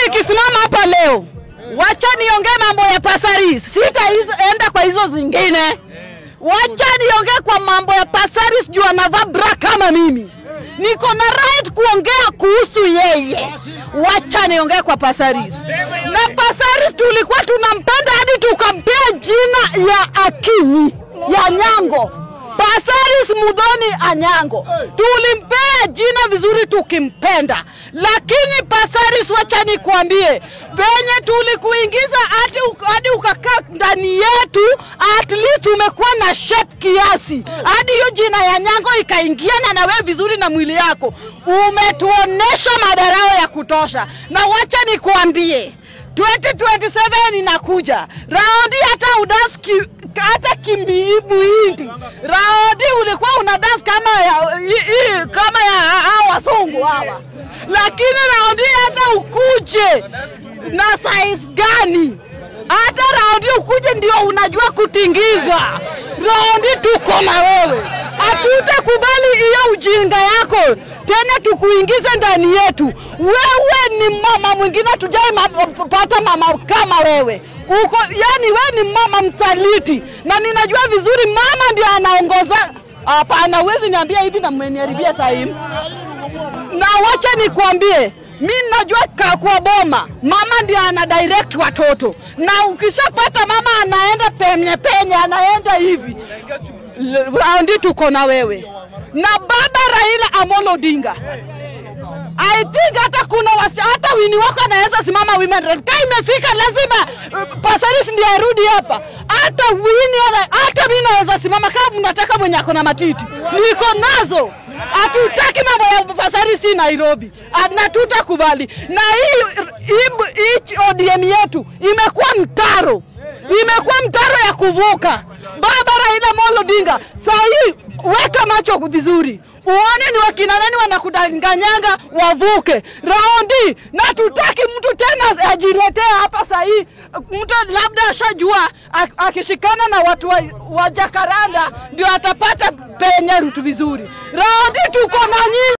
nikisimama hapa leo, wacha niongee mambo ya Pasaris, sitaenda kwa hizo zingine. Wacha niongee kwa mambo ya Pasaris juu anavaa bra kama mimi. Niko na right kuongea kuhusu yeye. Wacha niongee kwa Pasaris. Na Pasaris tulikuwa tunampenda hadi tukampea jina ya Akinyi ya Nyango. Pasaris Mudhoni Anyango tulimpea jina vizuri tukimpenda, lakini Pasaris, wacha nikwambie, venye tulikuingiza hadi hadi ukakaa ndani yetu, at least umekuwa na shape kiasi, hadi hiyo jina ya Nyango ikaingiana na wewe vizuri na mwili yako, umetuonesha madarao ya kutosha, na wacha nikwambie 2027 inakuja raundi, hata udas ki, hata kimuhindi raundi ulikuwa una dance kama ya, i, i, kama ya hao wazungu hawa, lakini raundi hata ukuje na size gani, hata raundi ukuje ndio unajua kutingiza. Raundi tuko na wewe, hatutakubali hiyo ujinga yako tena tukuingize ndani yetu. Wewe ni mama mwingine, tujai ma, pata mama kama wewe uko, yani wewe ni mama msaliti, na ninajua vizuri mama ndio anaongoza. Hapana, huwezi niambia hivi na mmeniharibia time. Na wacha nikwambie, mi najua ka kwa boma mama ndio ana direct watoto, na ukishapata mama anaenda penye penye, anaenda hivi raundi tuko na wewe na baba Raila Amolo Odinga. I think hata kuna wasi, hata wini wako anaweza simama women rep. Kama imefika lazima uh, Pasaris ndiye arudi hapa. Hata wini ana, hata mimi naweza simama kama mnataka mwenye ako na matiti. Niko nazo. Hatutaki mambo ya Pasaris hii Nairobi. Na tutakubali. Na hii hii ODM yetu imekuwa mtaro. Imekuwa mtaro ya kuvuka. Baba Raila Amolo Odinga, saa hii weka macho vizuri uone ni wakina nani wanakudanganyanga wavuke raundi, na tutaki mtu tena ajiletee hapa sahii. Mtu labda ashajua akishikana na watu wa, wa Jakaranda ndio atapata penye rutu vizuri. Raundi tuko na nyinyi.